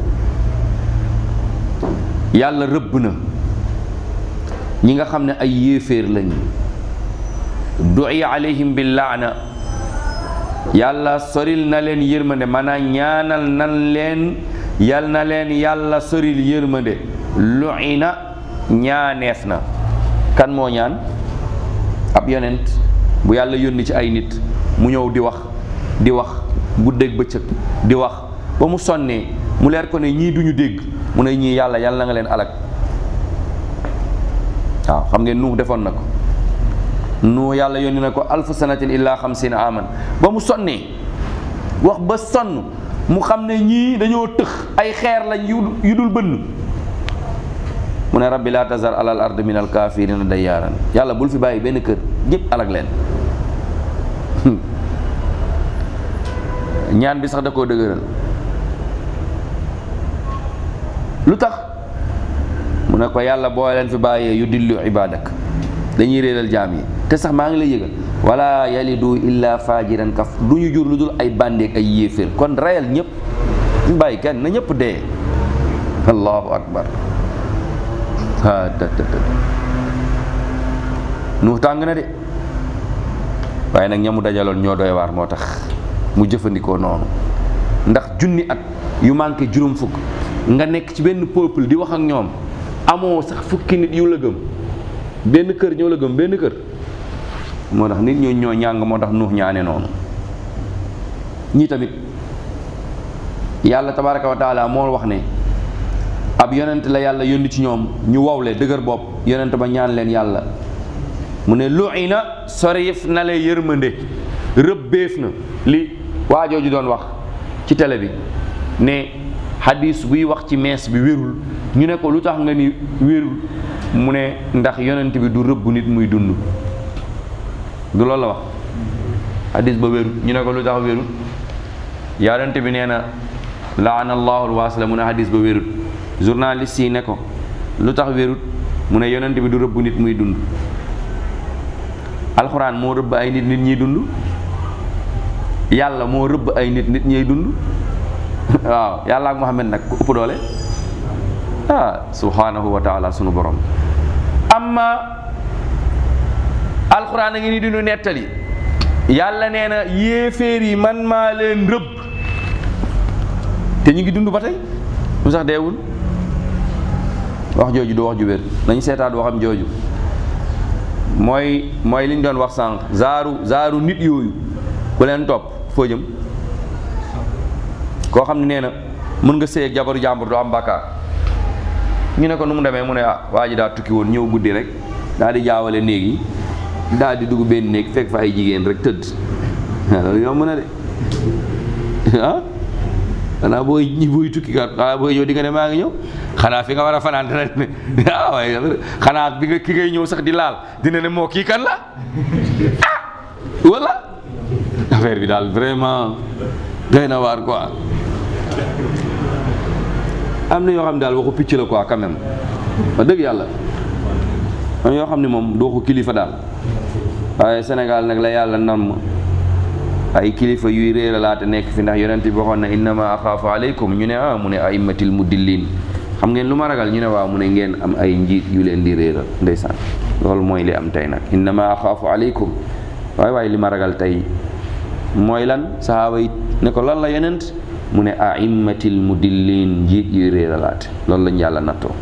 yàlla rëbb na ñi nga xam ne ay yéeféer lañ du'iya alayhim bil laana yàlla soril na leen yërmande maanaam ñaanal nan leen yal na leen yàlla soril yërmande lu'ina ñaaneef na kan moo ñaan ab yonent bu yàlla yónni ci ay nit mu ñëw di wax di wax guddeeg bëccëg di wax ba mu sonnee mu leer ko ne ñii duñu dégg mu ne ñii yàlla yàlla na nga leen alak waaw xam ngeen nuux defoon na ko nuux yàlla yónni na ko alfu sanatin illa xamsina aman ba mu sonnee wax ba sonn mu xam ne ñii dañoo tëx ay xeer lañ yu dul bënn mu ne rabbi laa tazar alal ard min al kafirina dayyaaran yàlla bul fi bàyyi benn kër ñëpp alak leen ñaan bi sax da koo dëgëral lu tax mu ne ko yàlla boo leen fi bàyyee yu dillu ibadak dañuy réeral jaam yi te sax maa ngi lay yëgal wala yalidu illa fajiran kaf du ñu jur lu dul ay bàndeek ay yéeféer kon reyal ñëpp ñu bàyyi kenn na ñëpp dee allahu akbar a të të të nuux tàng na de waaye nag ñamu dajaloon ñoo doy waar moo tax mu jëfandikoo noonu ndax junni at yu manqué juróom fukk nga nekk ci benn peuple di wax ak ñoom amoo sax fukki nit yu la gëm benn kër ñoo la gëm benn kër moo tax nit ñoo ñoo ñàng moo tax nuux ñaane noonu ñii tamit yàlla tabaraka wa taala moo wax ne ab yonent la yàlla yónni ci ñoom ñu wowle dëgër bopp yonent ba ñaan leen yàlla mu ne lu'ina sorif na lay yërmande rëbbeef na li waajooju doon wax ci télé bi ne hadis buy wax ci mees bi wérul ñu ne ko lu tax nga ni wérul mu ne ndax yonent bi du rëbb nit muy dund du loolu la wax hadis ba wérul ñu ne ko lu tax wérul yonent bi nee na laana allahu alwaasila mu ne hadis ba wérul journaliste yi ne ko lu tax wérut mu ne yonent bi du rëbb nit muy dund alxuraan moo rëbb ay nit nit ñiy dund yàlla moo rëbb ay nit nit ñiy dund waaw yàlla ak Muhammad nag ku ëpp doole ah subhanahu wa taala sunu borom amma alxuraan a ngi ni dinu nettali yàlla nee na yéeféer yi man maa leen rëbb te ñu ngi dund ba tey mu sax deewul wax jooju du wax ju wér nañu seetaat waxam jooju mooy mooy li ñu doon wax sànq zaaru zaaru nit yooyu ku leen topp foo jëm koo xam ne nee na mën nga sëy ak jabaru jàmbur doo am bàkkaar ñu ne ko nu mu demee mu ne ah waa ji daa tukki woon ñëw guddi rek daal di jaawale néeg yi daal di dugg benn néeg fekk fa ay jigéen rek tëdd loolu yomb na de ah xanaa booy ñi booy tukki kat xanaa booy ñëw di nga ne maa ngi ñëw xanaa fi nga war a fanaan dina ne ah waaye xanaa bi nga ki ngay ñëw sax di laal dina ne moo kii kan la ah wala affaire bi daal vraiment doy na waar quoi am na yoo xam ne daal waxu picc la quoi quand même wax dëgg yàlla am yoo xam ne moom du waxu kilifa daal waaye Sénégal nag la yàlla nam ay kilifa yuy réeralaate nekk fi ndax yonent bi waxoon na innama axaafu aleykum ñu ne ah mu ne aimmatil mudillin xam ngeen lu ma ragal ñu ne waaw mu ne ngeen am ay njiit yu leen di réeral ndeysaan loolu mooy li am tey nag innama axaafu aleykum waaye waaye li ma ragal tey mooy lan sahaaba yi ne ko lan la yonent mu ne aimmatil mudillin njiit yuy réeralaate loolu lañ yàlla nattoo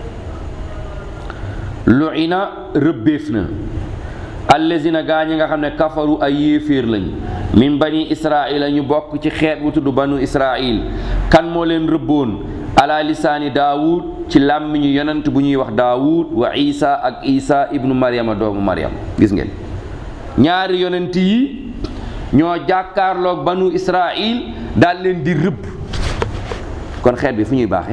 luina rëbbeef na allazina gaa ñi nga xam ne kafaru ay yéeféer lañ min bani israila ñu bokk ci xeet bu tudd banu israil kan moo leen rëbboon ala lisaani daawud ci làmmiñu yonent bu ñuy wax daawud wa isa ak isa ibnu maryama doomu maryam gis ngeen ñaari yonent yi ñoo jàkkaarloog banu israil daal leen di rëbb kon xeet bi fu ñuy baaxee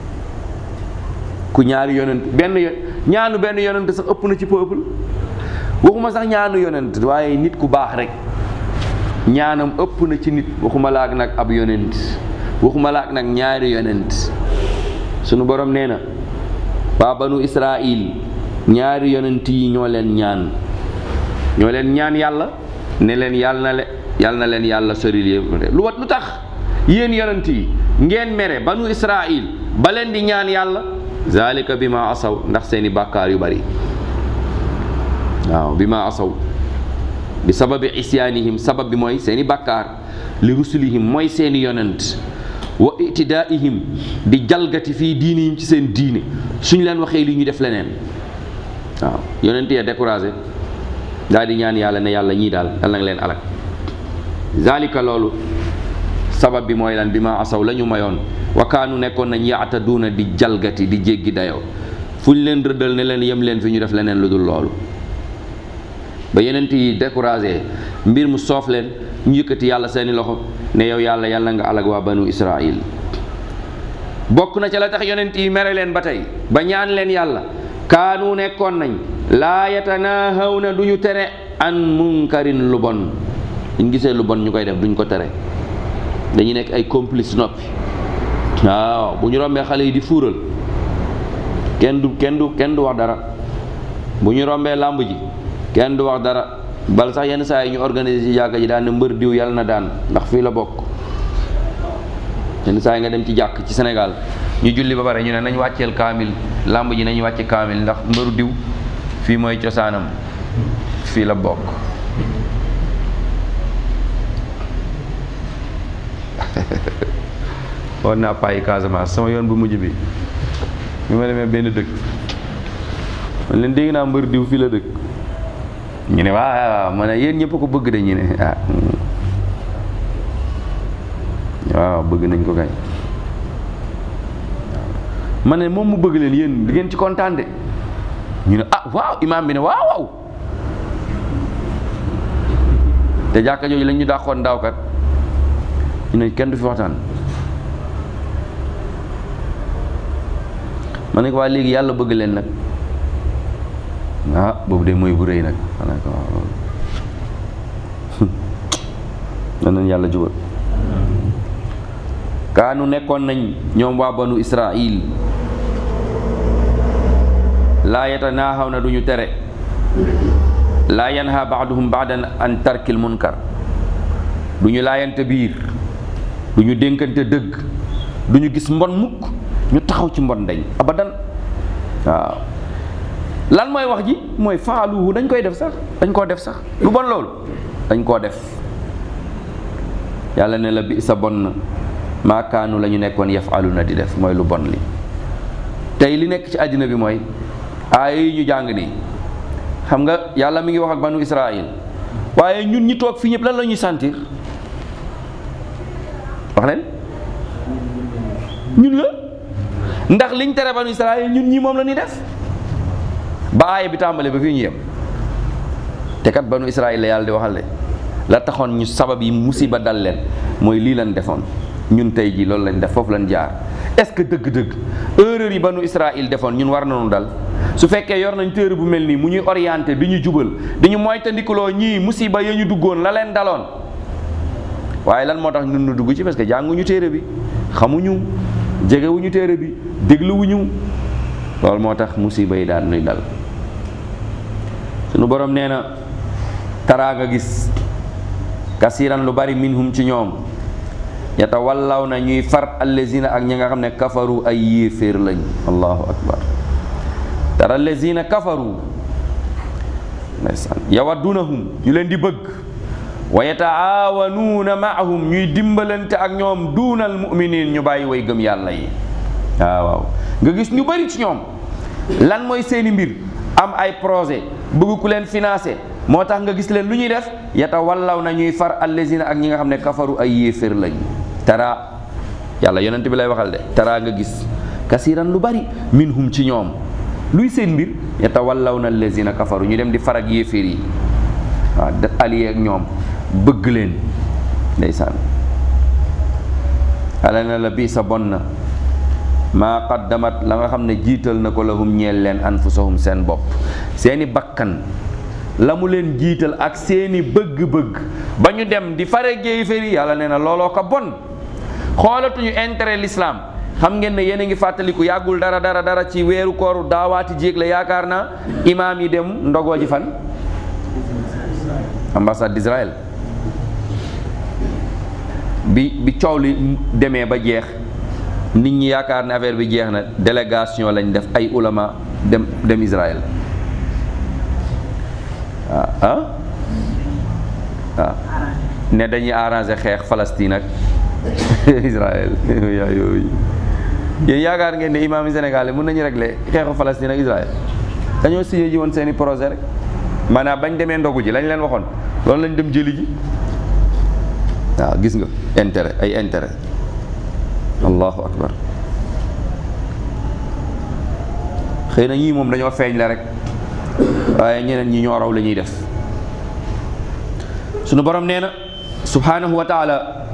ku ñaari yonent benn ñaanu benn yonent sax ëpp na ci peuple waxuma sax ñaanu yonent waaye nit ku baax rek ñaanam ëpp na ci nit waxuma laak nag ab yonent waxuma laak nag ñaari yonent sunu borom nee na waa banu israil ñaari yonent yi ñoo leen ñaan ñoo leen ñaan yàlla ne leen yàlla na le yàlla na leen yàlla soril yëpp lu wat lu tax yéen yonent yi ngeen mere banu israil ba leen di ñaan yàlla zalika bi ma asaw ndax seeni bàkkaar yu bari waaw bi ma asaw bi sababi isyaanihim sabab bi mooy seeni bàkkaar li rusulihim mooy seeni yonent wa itidaihim di jalgati fii diinihim ci seen diine suñ leen waxee li ñu def leneen waaw yonent ya découragé daal di ñaan yàlla ne yàlla ñii daal yàlla nga leen alak zalika loolu sabab bi mooy lan bi ma asaw la ñu mayoon wa kaanu nekkoon nañ yaataduuna di jalgati di jéggi dayoo fu ñu leen rëddal ne leen yem leen fi ñu def leneen lu dul loolu ba yenent yi découragé mbir mu soof leen ñu yëkkati yàlla seeni loxo ne yow yàlla yàlla nga alag waa banu israil bokk na ca la tax yonent yi mere leen ba tey ba ñaan leen yàlla kaanu nekkoon nañ laa yatanaahawna du ñu tere an munkarin lu bon ñu gisee lu bon ñu koy def duñ ko tere dañuy nekk ay complice noppi waaw bu ñu rombee xale yi di fuural kenn du kenn du kenn du wax dara bu ñu rombee làmb ji kenn du wax dara bal sax yenn saa yi ñu organiser ci jàkka ji daan ne mbër diw yàlla na daan ndax fii la bokk yenn saa yi nga dem ci jàkk ci Sénégal ñu julli ba pare ñu ne nañ wàcceel kaamil làmb ji nañ wàcce kaamil ndax mbëru diw fii mooy cosaanam fii la bokk woon naa payi Casamance sama yoon bu mujj bi bi ma demee benn dëkk man leen dégg naa mbër diw fii la dëkk ñu ne waaw ma ne yéen ñëpp ko bëgg de ñu ne ah waaw bëgg nañ ko kay ma ne moom mu bëgg leen yéen di ngeen ci kontaan de ñu ne ah waaw imaam bi ne waaw waaw te jàkka jooju lañ ñu dàqoon daawkat ñu ne kenn du fi waxtaan ma ne ko waa léegi yàlla bëgg leen nag ah boobu de mooy bu rëy nag ma ne ko waaw loolu nañ yàlla jubal kaanu nekkoon nañ ñoom waa banu israil laa yatanaahaw na duñu tere laa yanha baaduhum baadan an tarkil munkar duñu laayante biir duñu dénkante dëgg duñu gis mbon mukk ñu taxaw ci mbon dañ abadan waaw lan mooy wax ji mooy faaluhu dañ koy def sax dañ koo def sax lu bon loolu dañ koo def yàlla ne la bi sa bon na maakaanu la ñu nekkoon yafaluna di def mooy lu bon li tey li nekk ci àddina bi mooy aaya yi ñu jàng nii xam nga yàlla mi ngi wax ak banu Israël waaye ñun ñi toog fii ñëpp lan la ñuy sentir wax leen ñun la ndax liñ tere banu Israël ñun ñi moom la ñuy def ba aaya bi tàmbale ba fii ñu yem te kat banu Israël la yàlla di waxal de la taxoon ñu sabab yi musiba dal leen mooy lii lañ defoon ñun tey jii loolu lañ def foofu lañ jaar est-ce que dëgg-dëgg erreur yi banu Israël defoon ñun war nañu dal su fekkee yor nañ téere bu mel nii mu ñuy orienté di ñu jubal di ñu moytandikuloo ñii musiba ya ñu duggoon la leen daloon waaye lan moo tax ñun ñu dugg ci parce que jànguñu téere bi xamuñu jegewuñu téere bi dégluwuñu loolu moo tax musiba yi daal nuy dal sunu borom nee na taraa nga gis kasiran lu bari minhum ci ñoom yatawallaw na ñuy far allazina ak ñi nga xam ne kafaru ay yéeféer lañ allahu akbar tara allazina kafaru ndeysaan yawaddunahum ñu leen di bëgg wa yataawanuuna maahum ñuy dimbalante ak ñoom duunal muminin ñu bàyyi way gëm yàlla yi waaw waaw nga gis ñu bari ci ñoom lan mooy seeni mbir am ay projet bëgg ku leen financé moo tax nga gis leen lu ñuy def yatawallaw na ñuy far allazina ak ñi nga xam ne kafaru ay yéefér lañ tara yàlla yonent bi lay waxal de tara nga gis kasiran lu bari minhum ci ñoom luy seen mbir yatawallaw na allazina kafaru ñu dem di far ak yéefér yi waaw da allié ak ñoom bëgg leen ndeysaan ala na la bii sa bon na maa qaddamat la nga xam ne jiital na ko lahum ñeel leen anfusahum seen bopp seeni bakkan la mu leen jiital ak seeni bëgg-bëgg ba ñu dem di fare géeyféri yàlla nee na looloo ko bon xoolatuñu intérêt l'islam xam ngeen ne yéen a ngi fàttaliku yàggul dara dara dara ci weeru kooru daawaati jéeg la yaakaar naa imaam yi dem ndogoo ji fan ambassade d'Israël bi bi coow li demee ba jeex nit ñi yaakaar ne affaire bi jeex na délégation lañ def ay ulama dem dem Israël ah ah ah ne dañuy arranger xeex Palestine ak Israël yaa yooyu yéen yaakaar ngeen ne imaam yi Sénégal yi mën nañu régler xeexu Palestine ak Israël dañoo signé ji woon seeni projet rek maanaam bañ demee ndogu ji lañ leen waxoon loolu lañ dem jëli ji waaw gis nga intérêt ay intérêt allahu akbar xëy na ñii moom dañoo feeñ la rek waaye ñeneen ñi ñoo raw la ñuy def sunu borom nee na subhanahu wa taala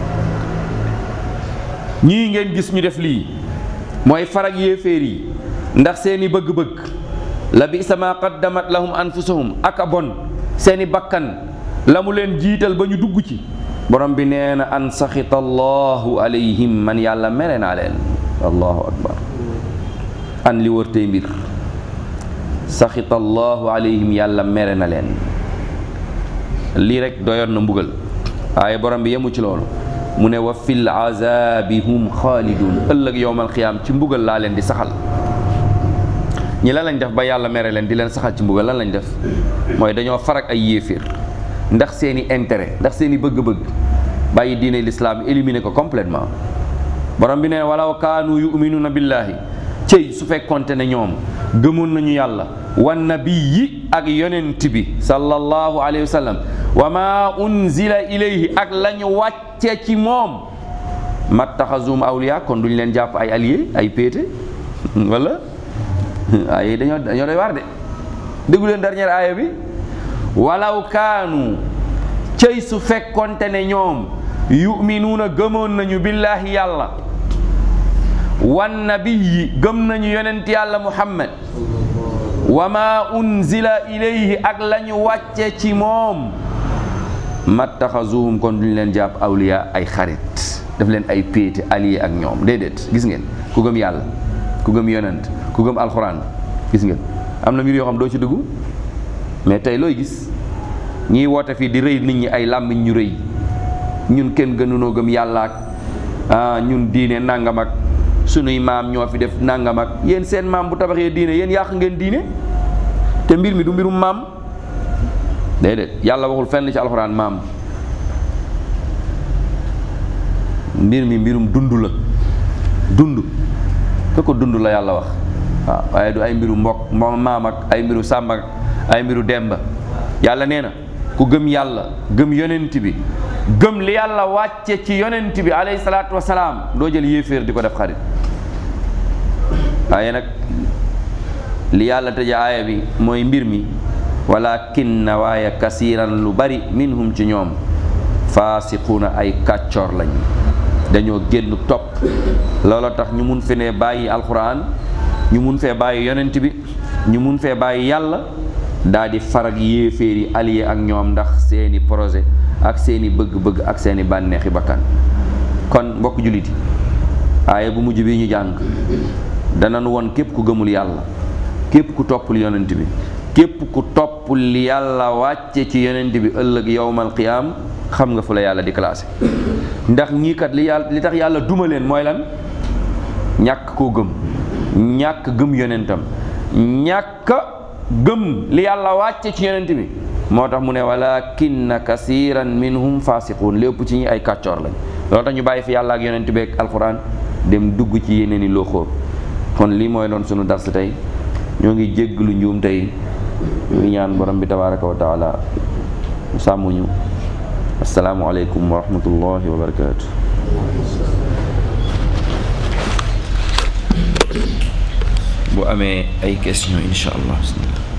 ñii ngeen gis ñu def lii mooy farag yéeféer yi ndax seeni bëgg-bëgg la bi sama qaddamat lahum anfusahum ak a bon seeni bakkan la mu leen jiital ba ñu dugg ci borom bi nee na an saxita allahu alayhim man yàlla mere naa leen allahu akbar an li wër tey mbir saxita allahu alayhim yàlla mere na leen lii rek doyoon na mbugal waaye borom bi yemu ci loolu mu ne wa fil azabi hum xaalidun ëllëg yowmal xiyaam ci mbugal laa leen di saxal ñi lan lañ def ba yàlla mere leen di leen saxal ci mbugal lan lañ def mooy dañoo farak ay yéeféer ndax seeni intérêt ndax seeni bëgg-bëgg bàyyi diine l'islam éliminer ko complètement borom bi ne walaw kaanu yuminuuna billaahi cëy su fekkonte ne ñoom gëmoon nañu yàlla wan nabiyi ak yonent bi sallallahu alayhi wa sallam wa ma unzila ilayhi ak la ñu wàcce ci moom mattaxazum awliya kon duñ leen jàpp ay allié ay péete wala ay dañoo dañoo doy waar de déggu leen dernière aaya bi walaw kaanu cëy su fekkonte ne ñoom yuminuuna gëmoon nañu billaahi yàlla wan nabiyi gëm nañu yonent yàlla muhammad wa ma unzila ilayhi ak la ñu wàcce ci moom mattaxazuhum kon duñ leen jàpp awliya ay xarit daf leen ay péete allié ak ñoom déedéet gis ngeen ku gëm yàlla ku gëm yonent ku gëm alxuraan gis ngeen am na mbir yoo xam doo ci dugg mais tey looy gis ñiy woote fii di rëy nit ñi ay làmmiñ ñu rëy ñun kenn gënunoo gëm yàlla ak ah ñun diine nangam ak sunuy maam ñoo fi def nangam ak yéen seen maam bu tabaxee diine yéen yàq ngeen diine te mbir mi du mbirum maam déedéet yàlla waxul fenn ci alxuraan maam mbir mi mbirum dund la dund ke ko dund la yàlla wax waaw waaye du ay mbiru mbokk moom maam ak ay mbiru sàmm ak ay mbiru demba yàlla nee na ku gëm yàlla gëm yonent bi gëm li yàlla wàcce ci yonent bi alayhi salaatu wasalaam doo jël yéeféer di ko def xarit waaye nag li yàlla tëje aaya bi mooy mbir mi walakin na waaye kasiiran lu bari minhum ci ñoom faasiquuna ay kàccoor lañ dañoo génn topp looloo tax ñu mun fe ne bàyyi alquran ñu mun fee bàyyi yonent bi ñu mun fee bàyyi yàlla daal di farag yéeféer yi allié ak ñoom ndax seeni projet ak seeni bëgg-bëgg ak seeni bànneexi bakkan kon mbokk jullit yi aaya bu mujj bi ñu jàng danañ won képp ku gëmul yàlla képp ku toppul yonent bi képp ku toppul li yàlla wàcce ci yonent bi ëllëg yowmal qiyaam xam nga fu la yàlla di classé ndax ñii kat li yàlla li tax yàlla duma leen mooy lan ñàkk koo gëm ñàkk gëm yonentam ñàkk gëm li yàlla wàcce ci yonent bi moo tax mu ne walakinna kasiran minhum fasiqun lépp ci ñi ay kàccoor lañ loolu tax ñu bàyyi fi yàlla ak yonent bi ak alquran dem dugg ci yeneen i loo kon lii mooy doon sunu dars tey ñoo ngi jégglu njuum tey ñu ngi ñaan borom bi tabaraka wa taala mu sàmmuñu asalaamualeykum wa rahmatullahi wa barakatu bu amee ay question incha allah bismillah